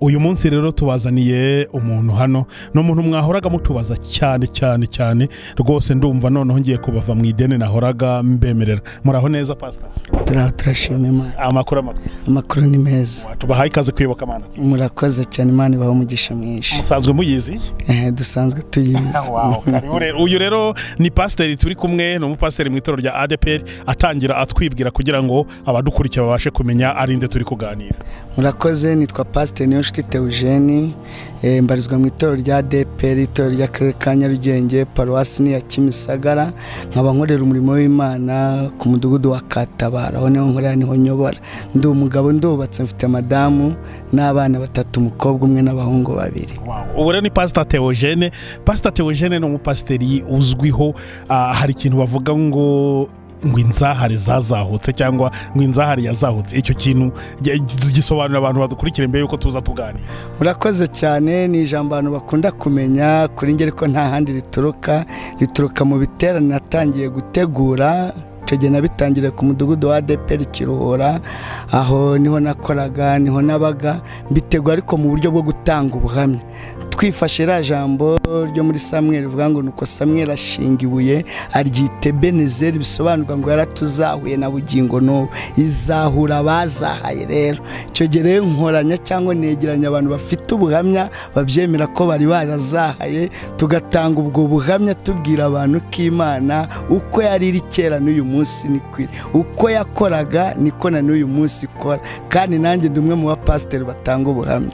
uyu munsi rero tubazaniye umuntu hano ni umuntu mwahoraga mutubaza cyane cyane cyane rwose ndumva noneho ngiye kubava mu ideni nahoraga mbemerera muraho neza pasita turaho turashima imana amakuru amakuru amakuru ni meza tubahaye ikaze kwibuka amana murakoze cyane imana ibaha umugisha mwinshi musanzwe muyizi Eh, dusanzwe tuyizi Wow, karibu rero. uyu rero ni pasiteri turi kumwe ni umupasiteri mu itorero rya adeperi atangira atwibwira kugira ngo abadukurikiye babashe kumenya ari nde turi kuganira murakoze nitwa pasiteri niyonshuti teujeni eh, mbarizwa mu itorero rya dpr itorero ry'akarere ka nyarugenge paruwasi ni ya kimisagara nkaba nkorera umurimo w'imana ku mudugudu wa katabara aho niho nkorera niho nyobora ndi umugabo ndubatse mfite madamu n'abana batatu umukobwa umwe n'abahungu babiri ubu rero ni pasita teogene pasita teogene ni umupasiteri uzwiho ah, hari ikintu bavuga ngo ngo inzahare zazahutse cyangwa ngo inzahare yazahutse icyo kintu gi- gi- gisobanurira abantu badukurikira mbere y'uko tuza tuganira murakoze cyane ni ijambo abantu bakunda kumenya kuri ngeri ko nta handi rituruka rituruka mu biterane natangiye gutegura icyo gihe nabitangiriye ku mudugudu wa adeperi kiruhura aho niho nakoraga niho nabaga mbitegura ariko mu buryo bwo gutanga ubuhamya twifashe iriya jambo ryo muri samweri rivuga ngo nuko samweri ashinga ibuye aryita benezeri bisobanurwa ngo yaratuzahuye na bugingo n'ubu izahura abazahaye rero icyo gihe rero nkoranya cyangwa negeranya abantu bafite ubuhamya babyemera ko bari barazahaye tugatanga ubwo buhamya tubwira abantu ko imana uko yari iri kera n'uyu munsi ni kwiri uko yakoraga niko na n'uyu munsi ikora kandi nanjye ndi umwe mu bapasiteri batanga ubuhamya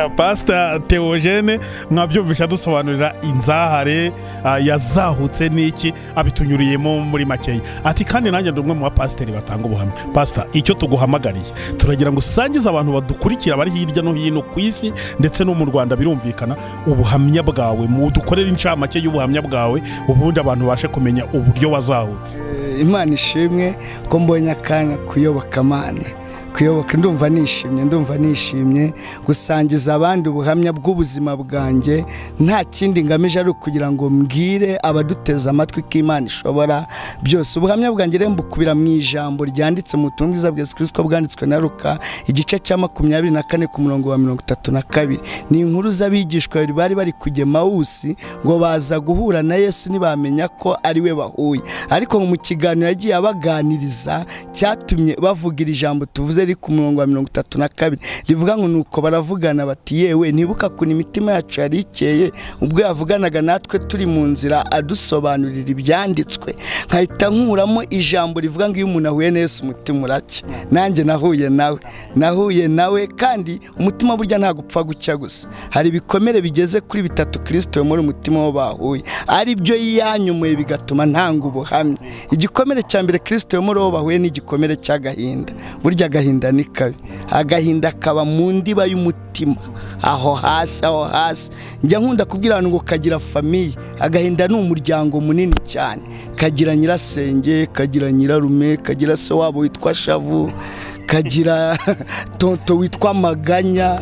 pasita teogene mwabyumvisha dusobanurira inzahare ah, yazahutse n'iki abitunyuriyemo muri makeya ati kandi nanjye ndi umwe mu bapasiteri batanga ubuhamya pasita icyo tuguhamagariye turagira ngo usangize abantu badukurikira bari hirya no hino ku isi ndetse no mu rwanda birumvikana ubuhamya bwawe mu dukorere incamake y'ubuhamya bwawe ubundi abantu babashe kumenya uburyo wazahutse Eh, imana ishimwe ko mbonye akanya kuyoboka amana kuyoboka ndumva nishimye ndumva nishimye gusangiza abandi ubuhamya bw'ubuzima bwanjye nta kindi ngamije ari ukugira ngo mbwire abaduteze amatwi ko imana ishobora byose ubuhamya bwanjye rero mbukubira mu ijambo ryanditse mu butumwa bwiza bwa yesu kirisito bwanditswe na ruka igice cya makumyabiri na kane ku murongo wa mirongo itatu na kabiri ni inkuru z'abigishwa babiri bari bari kujya mawusi ngo baza guhura na yesu ntibamenya ko ari we bahuye ariko mu kiganiro yagiye abaganiriza cyatumye bavuga iri jambo tuvuze riri ku murongo wa mirongo itatu na kabiri rivuga ngo nuko baravugana bati yewe ntibuka kuntu imitima yacu yari ikeye ubwo yavuganaga natwe turi mu nzira adusobanurira ibyanditswe nkahita nkuramo ijambo rivuga ngo iyo umuntu ahuye na Yesu umutima uracya nanjye nahuye nawe nahuye nawe kandi umutima burya ntabwo upfa gucya gusa hari ibikomere bigeze kuri bitatu kirisito muri umutima wo bahuye ari byo yanyumuye bigatuma ntanga ubuhamya igikomere cya mbere kirisito muri uwo bahuye ni igikomere cy'agahinda burya agahinda ni kabi agahinda kaba mu ndiba y'umutima aho hasi aho hasi njya nkunda kubwira abantu ngo kagira famiye agahinda ni umuryango munini cyane kagira nyirasenge kagira nyirarume kagira se wabo witwa shavu kagira tonto witwa maganya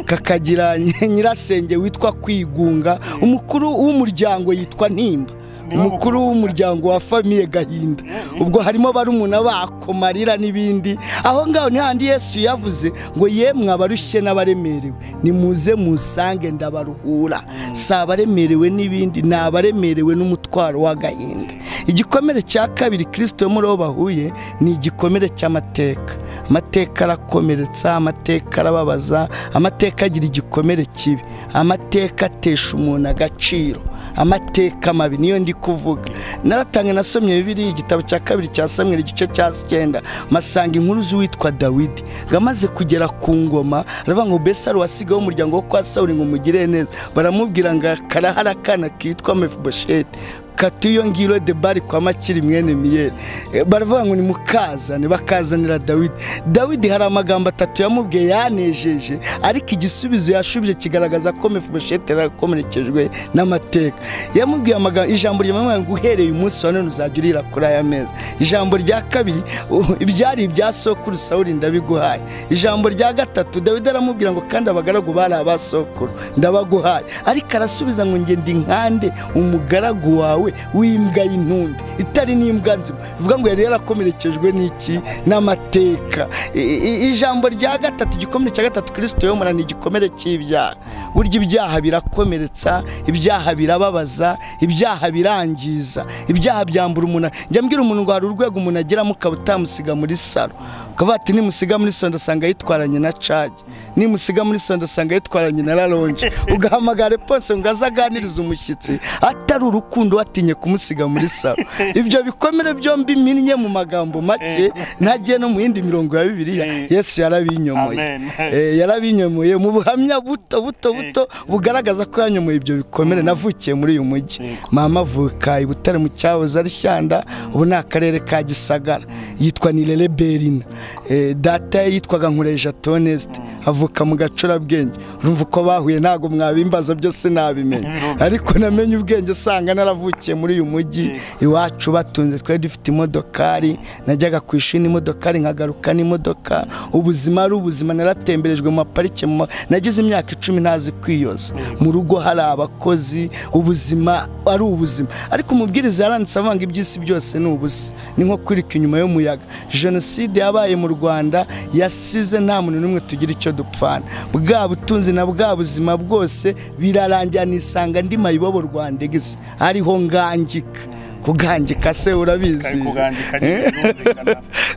kakagira nyirasenge witwa kwigunga umukuru w'umuryango yitwa ntimba umukuru w'umuryango wa famiye gahinda ubwo harimo barumuna bako marira n'ibindi aho ngaho ntihandi yesu yavuze ngo yemwe abarushye n'abaremerewe nimuze musange ndabaruhura si abaremerewe n'ibindi ni abaremerewe n'umutwaro w'agahinda igikomere cya kabiri kirisito muri bo bahuye ni igikomere cy'amateka amateka arakomeretsa amateka arababaza amateka agira igikomere kibi amateka atesha umuntu agaciro amateka mabi niyo ndi kuvuga naratange nasomye bibiri igitabo cya kabiri cya samweri igice cya cyenda masanga inkuru z'uwitwa dawidi ngo amaze kugera ku ngoma aravuga ngo mbese ari uwasigaho umuryango wo kwa sawuri ngo umugirire neza baramubwira ngo karahara akana kitwa mefibosheti katiyongiro de bari kwa makiri mwene miyeri Eh, baravuga ngo nimukazane bakazanira dawidi dawidi hari amagambo atatu yamubwiye yanejeje ariko igisubizo yashubije kigaragaza ko mefibosheti yari akomerekejwe n'amateka yamubwiye amagambo ijambo ryamubwira ngo uhereye umunsi wa none uzajya urira kuri aya meza ijambo rya kabiri u- ibyari ibya sokuru sawuri ndabiguhaye ijambo rya gatatu dawidi aramubwira ngo kandi abagaragu bari abasokuru ndabaguhaye ariko arasubiza ngo ngende inkande umugaragu wawe wawe w'imbwa y'intundi itari n'imbwa nzima bivuga ngo yari yarakomerekejwe n'iki n'amateka I- i- ijambo rya gatatu igikomere cya gatatu kirisito yomora ni igikomere cy'ibyaha burya ibyaha birakomeretsa ibyaha birababaza ibyaha birangiza ibyaha byambura umuntu njya mbwira umuntu ngo hari urwego umuntu ageramo ukaba utamusiga muri salo ukavuga ati nimusiga muri sonda asanga yitwaranye na cage nimusiga muri sonda asanga yitwaranye na raronje ugahamagara pose ngo aze aganirize umushyitsi atari urukundo watinye kumusiga muri salo ibyo bikomere byombi minnye mu magambo make ntagiye no mu yindi mirongo ya bibiliya yesu yarabinyomoye Amen. Eh, yarabinyomoye mu buhamya buto buto buto bugaragaza ko yanyomoye ibyo bikomere navukiye muri uyu mujyi mama avuka i butare mu cyahoze ari shyanda ubu ni akarere ka gisagara yitwa nirere berina Eh, data ye yitwaga nkureja tonesite avuka mu gacurabwenge urumva uko bahuye ntabwo mwabimbaza byose nabimenya ariko namenye ubwenge usanga naravukiye muri uyu mujyi iwacu batunze twari dufite imodokari najyaga ku ishuri n'imodokari nkagaruka n'imodoka ubuzima ari ubuzima naratemberejwe mu maparike mu ma- nagize imyaka icumi ntazi kwiyoza mu rugo hari abakozi ubuzima ari ubuzima ariko umubwiriza yaranditse avuga ngo iby'isi byose ni ubusa ni nko kwirika inyuma y'umuyaga jenoside yabaye mu rwanda yasize nta muntu n'umwe tugira icyo dupfana bwa butunzi na bwa buzima bwose birarangira nisanga ndi mayibobo rwandegese ariho ngangika kugangika se urabizi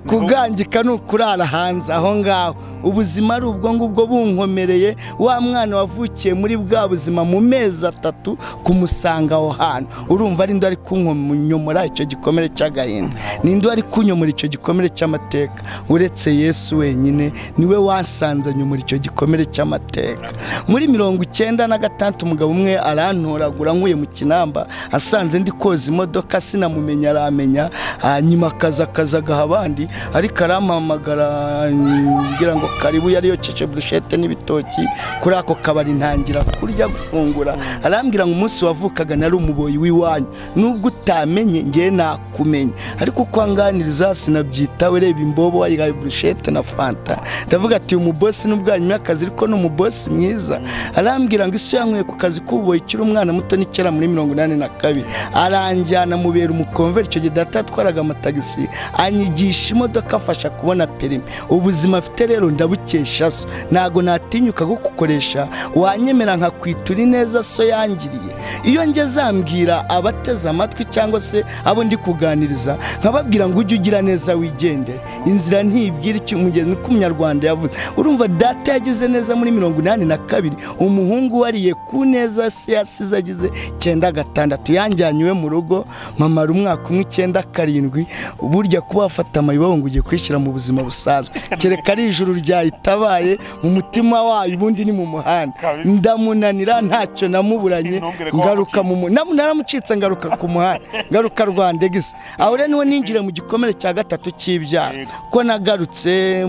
kugangika ni ukurara hanze aho ngaho ubuzima ari ubwo ngubwo bunkomereye wa mwana wavukiye muri bwa buzima mu mezi atatu kumusanga aho hantu urumva ari ari kunyomora icyo gikomere cy'agahinda ninde wari kunyomora icyo gikomere cy'amateka uretse yesu wenyine niwe wasanze nyomora icyo gikomere cy'amateka muri mirongo icyenda na gatandatu umugabo umwe arantoragura nkuye mu kinamba asanze ndi koza imodoka sinamumenya aramenya hanyuma akaza akaza agaha abandi ariko arampamagara ngira ngo karibu yari yokeje burushete n'ibitoki kuri ako kabari ntangira kurya gufungura arambwira ngo umunsi wavukaga nari umuboyi w'iwanyu nubwo utamenye ngewe nakumenya ariko uko anganiriza sinabyitaho reba imbobo wayihaye burushete na fanta ndavuga ati uyu mubosi nubwo hanyuma y'akazi ariko ni umubosi mwiza arambwira ngo isi yanyweye ku kazi k'ububoyi kiri umwana muto n'ikera muri mirongo inani na kabiri aranjyana mubera umukomveri icyo gihe data yatwaraga amatagisi anyigisha imodoka afasha kubona perimi ubuzima afite rero ndabukesha so ntago natinyuka kugukoresha wanyemera nkakwitura ineza so yangiriye iyo njye zambwira abateze amatwi cyangwa se abo ndi kuganiriza nkababwira ngo ujye ugira neza wigendere inzira ntibwira icyo umugezi uko umunyarwanda yavuze urumva data yagize neza muri mirongo inani na kabiri umuhungu wariye ku neza se yasize agize icyenda gatandatu yanjyanye iwe mu rugo mamara umwaka umwe icyenda karindwi burya kuba wafata amayibobo ngo ugiye kwishyira mu buzima busanzwe kereka ari ijuru ryayitabaye mu mutima wayo ubundi ni mu muhanda Kabisa. ndamunanira ntacyo namuburanye Ntumbwire ko ngaruka mu mu- namu- naramucitse ngaruka ku muhanda ngaruka rwandegisa aho rero niwe ninjira mu gikomere cya gatatu cy'ibyaha Yego. ko nagarutse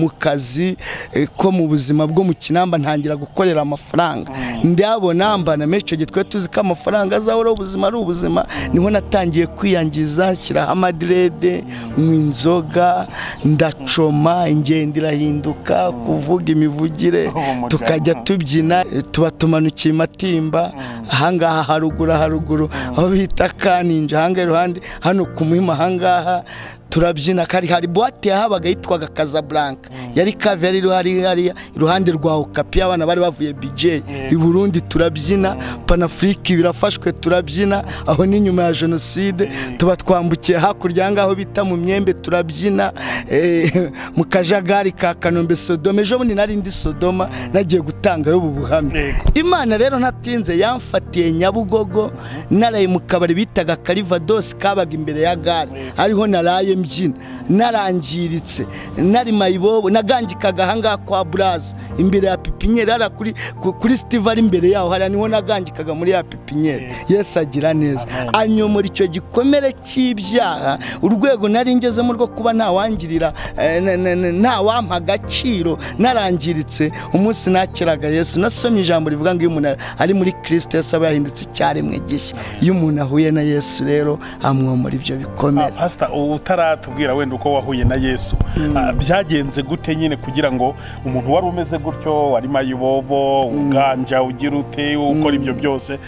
mu kazi eh, ko mu buzima bwo mu kinamba ntangira gukorera amafaranga ndabona mbana menshi icyo gihe twari tuzi ko amafaranga azahora ubuzima ari ubuzima niho natangiye kwiyangiza nshyiraho amadirede nywa inzoga ndacoma ingendo irahinduka kuvuga imivugire Ubumuga. tukajya tubyina eh, tuba tumanukiye matimba ahangaha haruguru haruguru aho bita kaninja ahangaha iruhande hano ku muhima ahangaha turabyina kari hari buwate yahabaga yitwaga Casablanca yari kave yari hari hariya iruhande rwa okapi abana bari bavuye BJ i Burundi turabyina panafurike birafashwe turabyina aho ni nyuma ya jenoside tuba twambukiye hakurya ahangaho bita mu myembe turabyina eh, mu kajagari ka kanombe sodoma ejo bundi nari ndi sodoma nagiye gutangayo ubu buhamya Yego. imana rero ntatinze yamfatiye nyabugogo naraye mu kabari bitaga karivadosi kabaga imbere ya gare ariho naraye mbyina narangiritse nari mayibobo nagangikaga ahangaha kwa buraza imbere ya pipinyeri hariya kuri ku- kuri sitive ari imbere yaho hariya niho nagangikaga muri ya pipinyeri yesu agira neza anyomora icyo gikomere cy'ibyaha urwego nari ngezemo rwo kuba ntawangirira eh, na- na- na- ntawampa agaciro narangiritse umunsi nakiraga yesu nasomye ijambo rivuga ngo iyo umuntu ari muri kirisite yesu aba yahindutse icyaremwe gishya iyo umuntu ahuye na yesu rero amwomora ibyo bikomere pasita utara utaratubwira wenda uko wahuye na yesu Ah, byagenze gute nyine kugira ngo umuntu wari umeze gutyo wari mayibobo uganja ugira ute ukora ibyo byose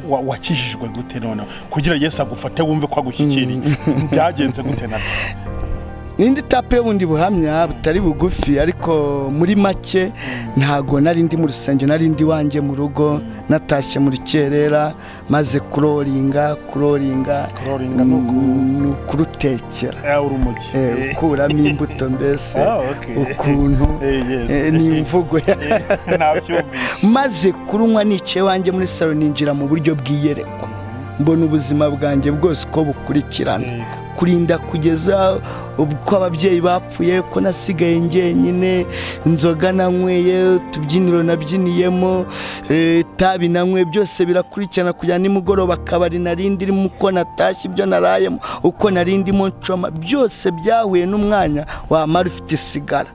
wa- wakijijwe gute noneho kugira yesu agufate wumve ko agushyikiriye byagenze gute nabyo n'indi tape y'ubundi buhamya butari bugufi ariko muri make ntago nari ndi mu rusengero nari ndi iwanjye mu rugo natashye mu rukerera maze kuroringa kuroringa Kuroringa ni uku- mm, ni ukurutekera Eh, uri umugi Eh, Eh, ukuramo imbuto mbese Ah, okay. ukuntu Eh, yes. eh, ni imvugo ya eh, nabyumvise maze kurunywa nicaye iwanjye muri salo ninjira mu buryo bw'iyereko mbona ubuzima bwanjye bwose uko bukurikirana Yego. kurinda kugeza uko ababyeyi bapfuye ko nasigaye njyenyine inzoga nanyweye utubyiniro nabyiniyemo eh, itabi nanywe byose birakurikirana kujya nimugoroba akabari nari ndirimo uko natashye ibyo narayemo uko nari ndimo ncoma byose byahuye n'umwanya wamara ufite isigara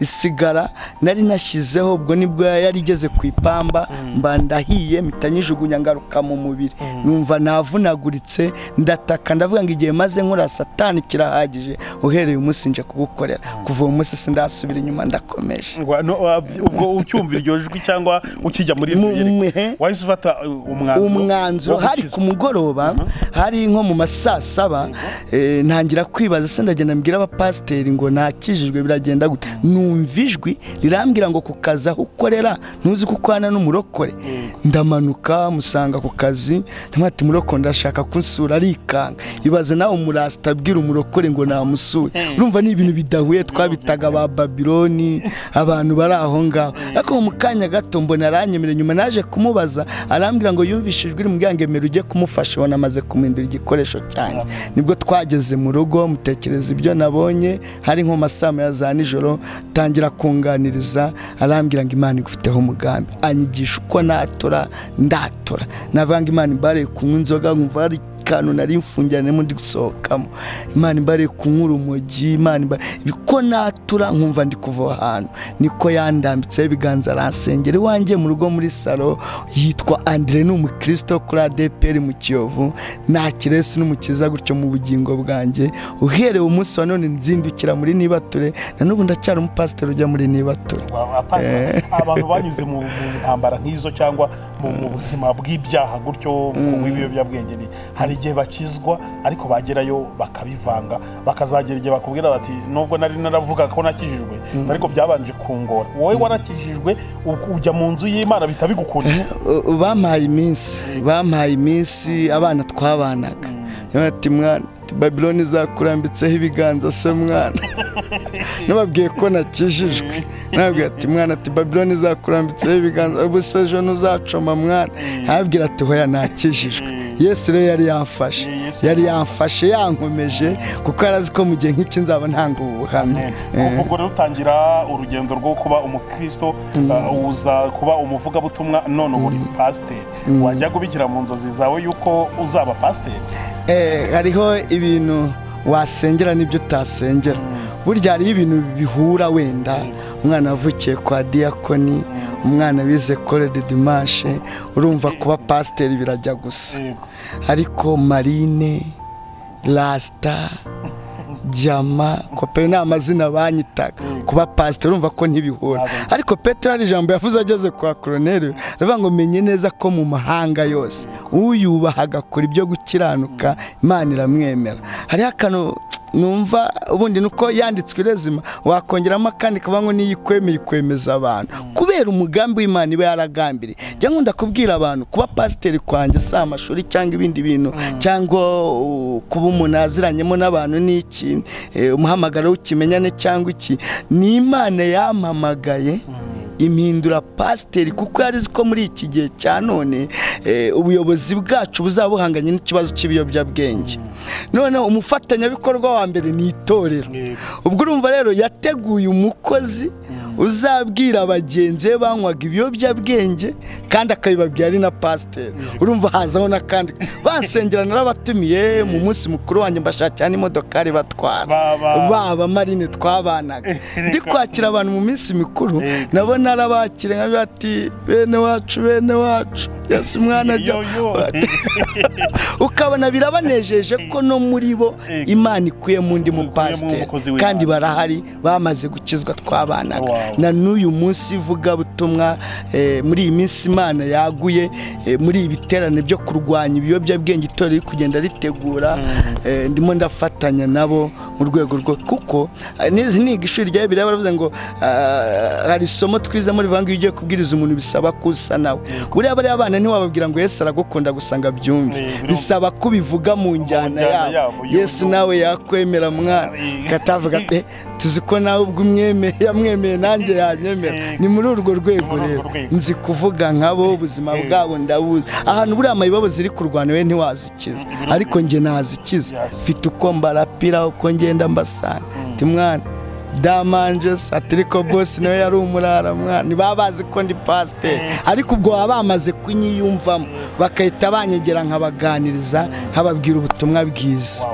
isigara nari nashyizeho ubwo nibwo yari igeze ku ipamba mba ndahiye mpita nyijugunya ngaruka mu mubiri numva navunaguritse ndataka ndavuga ngo igihe maze nkora satani kirahagije uhereye umunsi nje kugukorera kuva uwo munsi sindasubira inyuma ndakomeje Ngo, no, wa- ubwo ucyumva iryo jwi cyangwa ukijya muri Mu- iryo mwe- yereko, wahise ufata uh, umwanzuro umwanzuro wo hari gukizwa. ku mugoroba hari nko mu ma saa saba eh, ntangira kwibaza se ndagenda mbwira abapasiteri ngo nakijijwe biragenda gute numva ijwi rirambwira ngo ku kazi aho ukorera ntuzi ko ukwana n'umurokore ndamanuka musanga ku kazi ndamubwira ati murokore ndashaka kunsura arikanga ibaze nawe umurasita abwira umurokore ngo namusure urumva ni ibintu bidahuye twabitaga ba babiloni abantu bari aho ngaho ariko mu kanya gato mbona aranyemerera nyuma naje kumubaza arambwira ngo yumvishijwe iri mubwira ngo emera ujye kumufasha ubona amaze kumindura igikoresho cyanjye nibwo twageze mu rugo mutekereza ibyo nabonye hari nko masama ya za nijoro tangira kunganiriza arambwira ngo imana igufiteho umugambi anyigisha uko natora ndatora navuga ngo imana imbareye kunywa inzoga nkumva hari kantu nari mfungiranyemo ndi gusohokamo imana imbareye kunywa urumogi imana imbareye ko natura nkumva ndi kuva aho hantu niko yandambitseho ibiganza aransengera iwanjye mu rugo muri salo yitwa andire ni umukristo kuri adeperi mu kiyovu nta kiresi n'umukiza gutyo mu bugingo bwanjye uhereye umunsi wa none nzindukira muri nibature na n'ubu ndacyari umupasiteri ujya muri nibature Wa- wa pastor, abantu banyuze mu mu ntambara nk'izo cyangwa mu mu buzima bw'ibyaha gutyo kunywa ibiyobyabwenge ni- hari igihe bakizwa ariko bagerayo bakabivanga bakazagera igihe bakubwira bati nubwo nari naravuga ko nakijijwe ariko byabanje kungora wowe warakijijwe u- ujya mu nzu y'imana bihita bigukunda U- u- bampaye iminsi bampaye iminsi abana twabanaga Yabona ati mwana ati, babiloni izakurambitseho ibiganza se mwana nababwiye ko nakijijwe nababwiye ati mwana ati babiloni izakurambitseho ibiganza ubu se ejo ntuzacoma mwana nababwira ati hoya nakijijwe yesu rero yari yamfashe yari yamfashe yankomeje kuko yari azi ko mu gihe nk'iki nzaba ntanga ubu buhamya Eh. kuva ubwo rero utangira urugendo rwo kuba umukristo uh, uza kuba umuvugabutumwa none uba uri pasiteri wajya gubigira mu nzozi zawe y'uko uzaba pasiteri Eh, hariho ibintu wasengera n'ibyo utasengera burya hariho ibintu bihura wenda umwana wavukiye kwa diyakoni umwana wize kore de dimashe urumva kuba pasiteri birajya gusa Yego. ariko marine rasita jama kopera ni amazina banyitaga kuba pasiteri urumva ko ntibihura ariko petero hari ijambo yavuze ageze kwa koroneri aravuga ngo menye neza ko mu mahanga yose uyubaha agakora ibyo gukiranuka imana iramwemera hariho akantu numva ubundi ni uko yanditswe irezima wakongeramo akandi kavuga ngo niyo ikwemeye ikwemeza abantu kubera umugambi w'imana iba yaragambiriye njya nkunda kubwira abantu kuba pasiteri kwanjye si amashuri cyangwa ibindi bintu cyangwa uh, kuba umuntu aziranyemo n'abantu ni iki eh, umuhamagaro w'ikimenyane cyangwa iki ni imana yampamagaye impindura pasiteri kuko yari azi ko muri iki gihe cya none eh, ubuyobozi bwacu buzaba buhanganye n'ikibazo cy'ibiyobyabwenge noneho umufatanyabikorwa wa mbere ni itorero Yego. ubwo urumva rero yateguye umukozi uzabwira bagenzi be banywaga ibiyobyabwenge kandi akabibabwira ari na pasiteri urumva hazaho n'akandi basengera narabatumiye mu munsi mukuru wanjye mbashakira n'imodokari batwara Baba- baba marine twabanaga ndi kwakira abantu mu minsi mikuru Eh. nabo narabakire nka bati bene wacu bene wacu yesu mwana jya ukabona birabanejeje ko no muri bo Eh. imana ikuyemo undi Ikuyemo mupasiteri umukozi w'Imana. kandi barahari bamaze gukizwa twabanaga Wow. na n'uyu munsi ivugabutumwa eh, muri iyi minsi imana yaguye eh, muri ibi biterane byo kurwanya ibiyobyabwenge itorero riri kugenda ritegura eh, ndimo ndafatanya nabo mu rwego rwo kuko eh, n'izi niga ishuri rya bibiliya baravuze ngo ah, hari isomo twizamo rivuga ngo iyo ugiye kubwiriza umuntu bisaba ko usa nawe buriya bariya bana ntiwababwira ngo yesu aragukunda gusanga byumve Eh, birumva. bisaba ko ubivuga mu njyana njyana yabo, yabo y'uburyo. yesu nawe yakwemera mwana Eh. katavuga ati tuzi ko nawe ubwo umwemeye yamwemeye nanjye yanyemera Eh. ni muri urwo rwego Ni muri urwo rero rwego. nzi kuvuga nkabo ubuzima Eh. bwabo ndabuzi ahantu buriya mayibobo ziri kurwana we ntiwazikiza Mm, birumvikana. ariko njye nazikiza Yes. mfite uko mbarapira uko ngenda mbasana ti mwana damanje satiriko bosi nawe yari umurara mwana ntibaba bazi ko ndi pasiteri ariko ubwo baba bamaze kunyiyumvamo bagahita banyegera nkabaganiriza nkababwira ubutumwa bwiza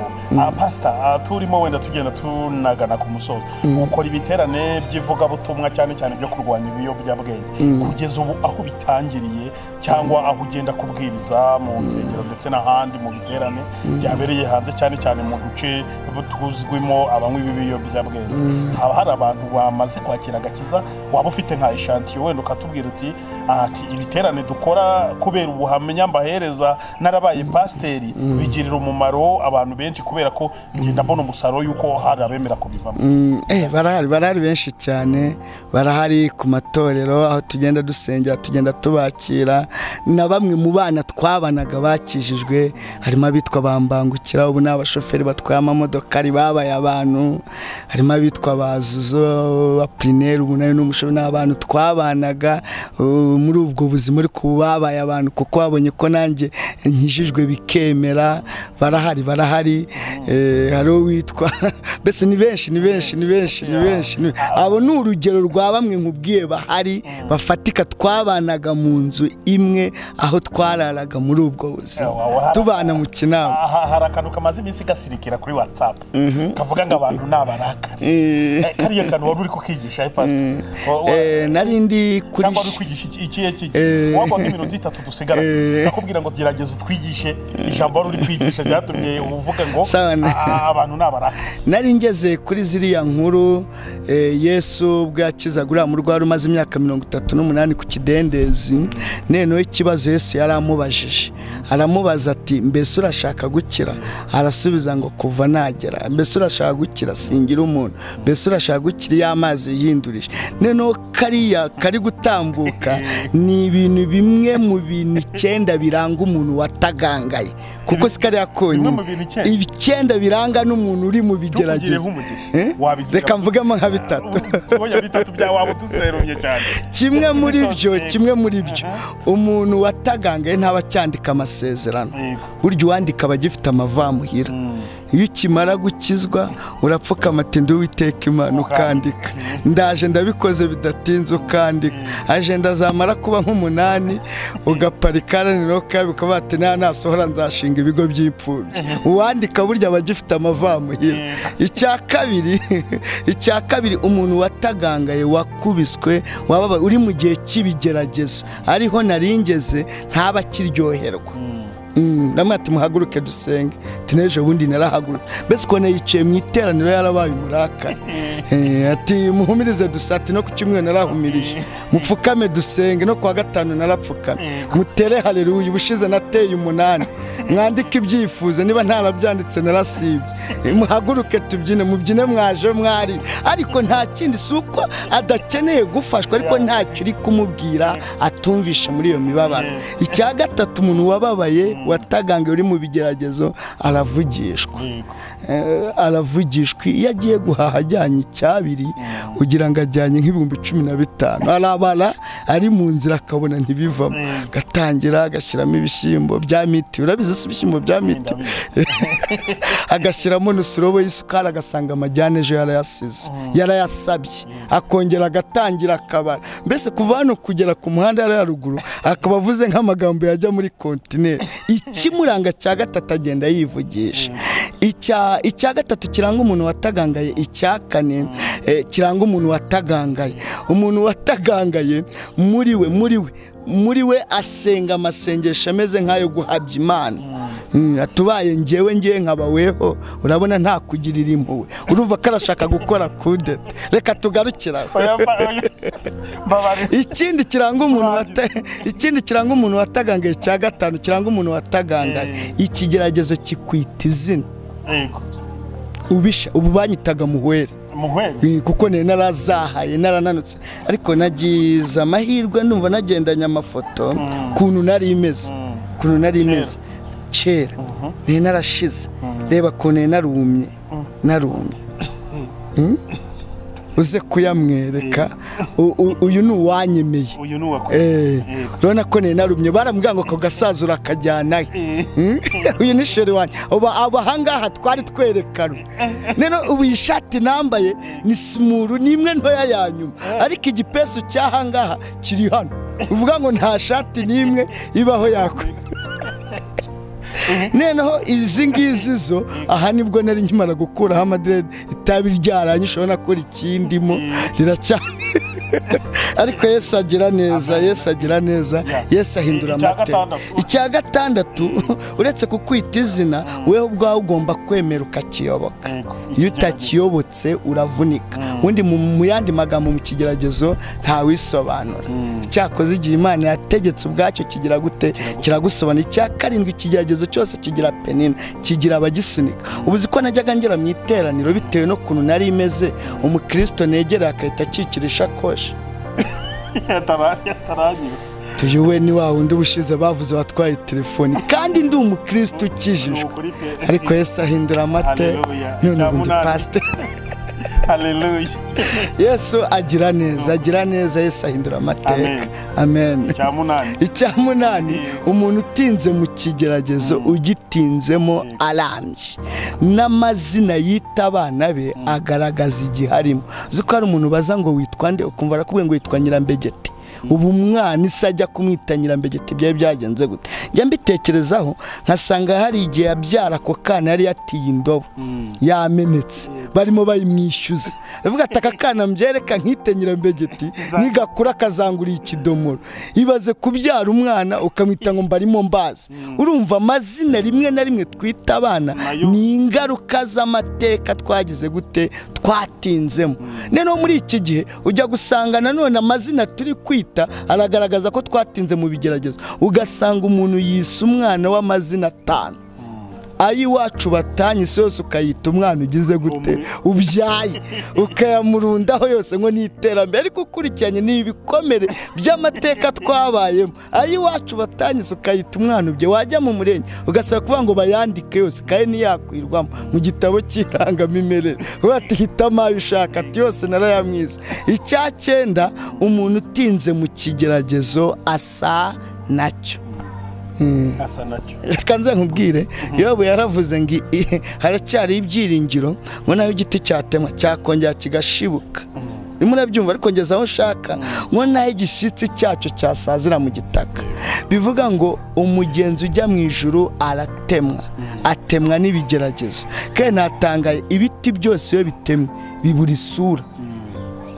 pasita turimo wenda tugenda tunagana ku musozi ukora ibiterane by'ivugabutumwa cyane cyane byo kurwanya ibiyobyabwenge kugeza ubu aho bitangiriye cyangwa aho ugenda kubwiriza mu nsengero ndetse n'ahandi mu biterane byabereye hanze cyane cyane mu duce tuzwimo abanywi b'ibiyobyabwenge haba hari abantu bamaze kwakira agakiza waba ufite nka ishantiyo wenda ukatubwira uti ati ibiterane dukora kubera ubuhamya mbahereza narabaye pasiteri bigirira umumaro abantu benshi kubera ko ngenda mbona umusaruro y'uko hari abemera kubivamo Mm, eh, barahari barahari benshi cyane barahari ku matorero aho tugenda dusengera tugenda tubakira na bamwe mu bana twabanaga bakijijwe harimo abitwa bambangukira ubu ni abashoferi batwaye amamodokari babaye abantu harimo abitwa bazuzo baprineri ubu nayo ni umushoferi ni abantu twabanaga uh, muri ubwo buzima uri babaye abantu kuko babonye ko nanjye nkijijwe bikemera barahari barahari eh, hari uwitwa mbese ni benshi ni benshi ni benshi ni benshi ni- abo ni urugero rwa bamwe nkubwiye bahari bafatika twabanaga mu nzu imwe aho twararaga muri ubwo buzima tubana mu kinama aha hari akantu kamaze iminsi gasirikira kuri watsapu kavuga ngo abantu ni abarakari Eh, kariya kantu wari uri kukigisha eh, pastor? Wa- wa- Eh, nari ndi kuri cyangwa uri kwigisha iki- iki iki Eh. waba nk'iminota itatu dusigara Eh. nakubwira ngo gerageza utwigishe ijambo wari uri kwigisha ryatumye uvuga ngo Sawa na- "Ah, ah, abantu ni abarakari nari ngeze kuri ziriya nkuru eh, yesu ubwo yakizaga uriya murwayi umaze imyaka mirongo itatu n'umunani ku kidendezi noneho ikibazo yesu yari amubajije aramubaza ati mbese urashaka gukira arasubiza ngo kuva nagera mbese urashaka gukira singira umuntu mbese urashaka gukira iyo amazi yihindurije noneho kariya kari gutambuka ni ibintu bimwe mu bintu icyenda biranga umuntu watagangaye kuko si kariya bimwe konyine mu bintu icyenda. icyenda biranga n'umuntu uri mu tukugireho bigerageza umugisha Eh? wabigira reka mvugemo nka bitatu kubonye bitatu bya waba uduserumye cyane kimwe muri byo Yego. kimwe muri byo umuntu watagangaye ntaba acyandika amasezerano Yego. burya uwandika aba agifite amavamuhira Mm. iyo ukimara gukizwa urapfukama ati ndi uwiteka imana ukandika ndaje ndabikoze bidatinze ukandika ajenda azamara kuba nk'umunani ugaparika nanone kabiri ukavuga ati nta nasohora nzashinga ibigo by'imfubyi uwandika burya aba agifite amavamuhira icya kabiri icya kabiri umuntu watagangaye wakubiswe waba uri mu gihe cy'ibigeragezo ariho naringeze ntaba akiryoherwa Mm, namwe ati muhaguruke dusenge ati n'ejo bundi narahagurutse mbese ubona yicaye mu iteraniro yarabaye umurakara Eh, ati muhumirize dusa ati no ku cyumweru narahumirije mupfukame dusenge no ku wa gatanu narapfukame mutere haleluya ubushize nateye umunani mwandike ibyifuzo niba ntarabyanditse narasibye Eh, muhaguruke tubyine mubyine mwaje mwari ariko nta kindi si uko adakeneye gufashwa ariko ntacyo uri kumubwira atumvisha muri iyo mibabaro icya gatatu umuntu wababaye wata umucagange uri mu bigeragezo aravugishwa Eh, aravugishwa iyo agiye guhaha ajyanye icyabiri ugira ngo ajyanye nk'ibihumbi cumi na bitanu arabara ari mu nzira akabona ntibivamo agatangira agashyiramo ibishyimbo bya miti urabizi si ibishyimbo bya miti agashyiramo n'usurobo y'isukari agasanga amajyane ejo yarayasize yarayasabye akongera agatangira akabara mbese kuva hano kugera ku muhanda yari haruguru akaba avuze nk'amagambo yajya muri kontineri ikimuranga cya gatatu agenda yivugisha icya icya gatatu kiranga umuntu watagangaye icya kane eh, kiranga umuntu watagangaye umuntu watagangaye muri we muri we muri we asenga amasengesho ameze nk'ayo guhabya imana Mm, atubaye ngewe ngewe nkabaweho urabona nta kugirira impuhwe urumva ko arashaka gukora kudeta reka tugarukire aho ikindi kiranga umuntu wata ikindi kiranga umuntu watagangaye cya gatanu kiranga umuntu watagangaye ikigeragezo kikwita izina ubisha ubu banyitaga muhwere Eh, kuko nari narazahaye narananutse ariko nagize amahirwe numva nagendanye amafoto kuntu nari imeze kuntu nari imeze kera nari narashize reba kuntu nari narumye narumye Mm? uze kuyamwereka U- u- uyu ni uwanyemeye uyu ni uwakoze Eh, Yego. urabona ko nari narumye baramubwira ngo ako gasaza urakajyana he Mm? uyu ni sheri wanjye uba abahangaha twari twerekanwe rero ubu iyi shati nambaye ni simuru ni imwe ntoya ya nyuma ariko igipesu cy'ahangaha kiri hano uvuga ngo nta shati n'imwe ibaho yakwe noneho izi ngizi zo aha nibwo nari nkimara gukuraho amadirede itabi ryaranyishe urabona ko rikindimo riracyari ariko yesu agira neza yesu agira neza yesu ahindura Icya amateka gatandatu. icya gatandatu uretse kukwita izina wewe ubwawe ugomba kwemera ukakiyoboka Yego. iyo utakiyobotse uravunika ubundi mu mu yandi magambo mu kigeragezo ntawisobanura cyakoze igihe imana yategetse ubwacyo kigira gute kiragusobanura icya karindwi ikigeragezo cyose kigira penina kigira abagisunika ubu uzi ko najyaga ngera mu iteraniro bitewe n'ukuntu nari imeze umukristo negereye agahita akikira ishakoshi yatarangiwe tuyu we ni wa wundi ubushize bavuze watwaye telefoni kandi ndi umukristo ukijijwe ariko yesu ahindura amate Haleluya. none ubu ndi Cyamunani. pasite haleluya yesu agira neza agira neza yesu ahindura amateka amen cya munani icya munani umuntu utinze mu kigeragezo ugitinzemo arambye n'amazina yita abana be agaragaza igihe arimo uzi ko hari umuntu baza ngo witwa nde ukumva arakubwiye ngo witwa nyirambegeti ubu umwana isi ajya kumwita nyirambegeti byari byagenze gute njya mbitekerezaho nkasanga hari igihe yabyara ako kana yari yatiye indobo yamenetse barimo bayimwishyuza aravuga ati aka kana mbyereka nkite nyirambegeti nigakura akazanguriye ikidomoro ibaze kubyara umwana ukamwita ngo mbarimo mbazi urumva amazina rimwe na rimwe twita abana Nayo. ni ingaruka z'amateka twagize gute twatinzemo noneho muri iki gihe ujya gusanga nanone amazina turi kwita aragaragaza ko twatinze mu bigeragezo ugasanga umuntu yise umwana w'amazina atanu ayiwacu batanye isi yose ukayita umwana ugize gute ubyaye ukayamurundaho yose ngo ni iterambere ariko ukurikiranye ni ibikomere by'amateka twabayemo ayiwacu batanye isi ukayita umwana ubye wajya mu murenge ugasaba kuvuga ngo bayandike yose kandi ntiyakwirwamo mu gitabo cy'irangamimerere uba tuhitamo ayo ushaka ati yose narayamwiza icya cyenda umuntu utinze mu kigeragezo asa nacyo asa nacyo reka nze nkubwire yobu yaravuze ngo i- haracyari ibyiringiro ngo naho igiti cyatemwa cyakongera kigashibuka rimwe urabyumva ariko ngeze aho nshaka ngo naho igishyitsi cyacyo cyasazira mu gitaka bivuga ngo umugenzi ujya mu ijuru aratemwa atemwa n'ibigeragezo kandi natangaye ibiti byose iyo bitemwe bibura isura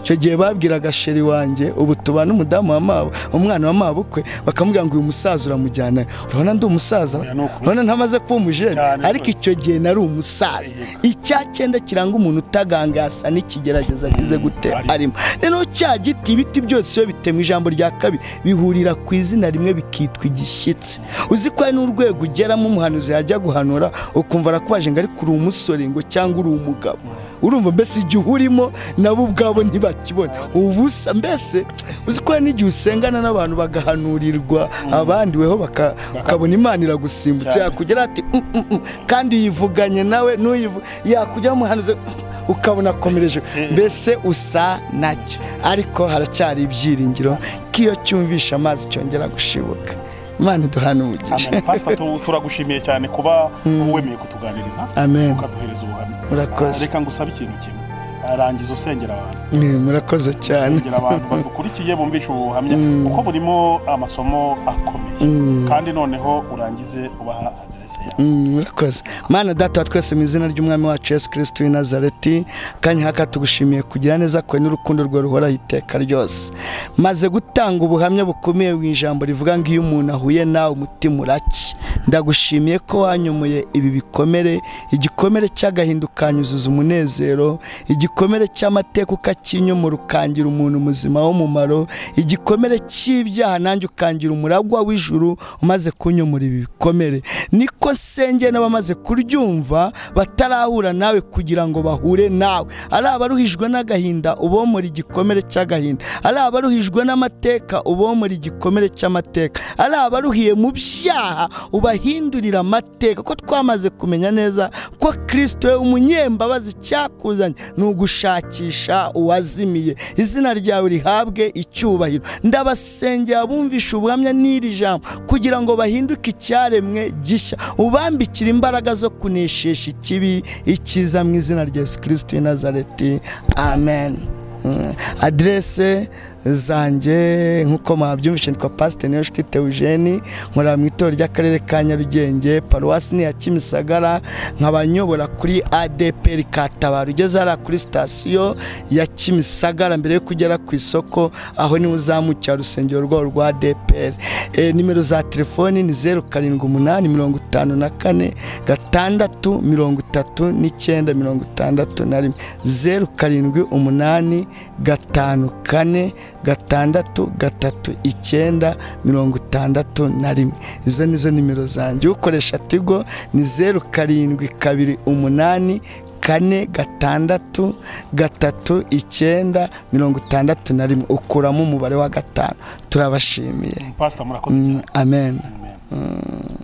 icyo gihe babwiraga sheri wanjye ubu tubana umudamu wa mabo umwana wa mabo ukwe bakamubwira ngo uyu musaza uramujyana urabona ndi umusaza Oya, ni ukuri. urabona ntamaze kuba umujene Cyane ariko rwose. icyo gihe nari umusaza icya cyenda kiranga umuntu utaganga asa n'ikigeragezo agize gute Arimo. arimo noneho cya giti ibiti byose iyo bitemwa ijambo rya kabiri bihurira ku izina rimwe bikitwa igishyitsi uzi ko hari n'urwego ugeramo umuhanuzi yajya guhanura ukumva arakubaje ngo ariko uri umusore ngo cyangwa uri umugabo urumva mbese igihe urimo nabo ubwabo ntibakibone ubusa mbese uzi ko hari n'igihe usengana n'abantu bagahanurirwa abandi weho baka- ukabona imana iragusimbutse Cyane. yakugera ati "Mm, mm, mm." kandi yivuganye nawe n'uyivu yakugera muhanuzi ukabona akomereje mbese usa nacyo ariko haracyari ibyiringiro ko iyo cyumvishe amazi cyongera gushibuka imana duhana umugisha Amen. Pastor, tu- turagushimiye cyane kuba wemeye kutuganiriza amen ukaduhereza ubuhamya Murakoze. Ah, reka ngusabe ikintu kimwe Ah, rangiza usengera abantu Ni, murakoze cyane usengera abantu badukurikiye bumvisha ubuhamya Mm. kuko burimo amasomo akomeye Mm. kandi noneho urangize ubaha aderese yawe Mm, murakoze mana data wa twese mu izina ry'umwami wacu yesu kirisiti w'i nazareti kanya haka tugushimiye kugira neza kwawe n'urukundo rwawe ruhoraho iteka ryose maze gutanga ubuhamya bukomeye mu ijambo rivuga ngo iyo umuntu ahuye nawe umutima urake ndagushimiye ko wanyomoye ibi bikomere igikomere cy'agahinda ukanyuzuza umunezero igikomere cy'amateka ukakinyomora ukangira umuntu muzima w'umumaro igikomere cy'ibyaha nanjye ukangira umuragwa w'ijuru umaze kunyomora ibi bikomere niko senge n'abamaze kuryumva batarahura nawe kugira ngo bahure nawe ari abaruhijwe n'agahinda ubomora igikomere cy'agahinda ari abaruhijwe n'amateka ubomora igikomere cy'amateka ari abaruhiye mu byaha ubahindurira amateka ko twamaze kumenya neza ko kirisito we umunyembabazi cyakuzanye ni ugushakisha uwazimiye izina ryawe rihabwe icyubahiro ndabasengera abumvisha ubuhamya n'iri jambo kugira ngo bahinduke icyaremwe gishya ubambikira imbaraga zo kuneshesha ikibi icyiza mu izina rya yesu kirisito w'i nazareti amen Mm. aderese zanjye nk'uko mwabyumvishe nitwa pasite niyonshuti teujeni nkorera mu itorero ry'akarere ka nyarugenge paruwasi ni iya kimisagara nkaba nyobora kuri adpr katabara ugeze hariya kuri sitasiyo ya kimisagara mbere yo kugera ku isoko aho niho uzamukira urusengero rwabo rwa adpr Eh, nimero za telefoni ni zeru karindwi umunani mirongo itanu na kane gatandatu mirongo itatu n'icyenda mirongo itandatu na rimwe zeru karindwi umunani gatanu kane gatandatu gatatu icyenda mirongo itandatu na rimwe izo ni zo nimero zanjye ukoresha tigo ni zeru karindwi kabiri umunani kane gatandatu gatatu icyenda mirongo itandatu na rimwe ukuramo umubare wa gatanu turabashimiye pasita murakoze Mm, amen Amen.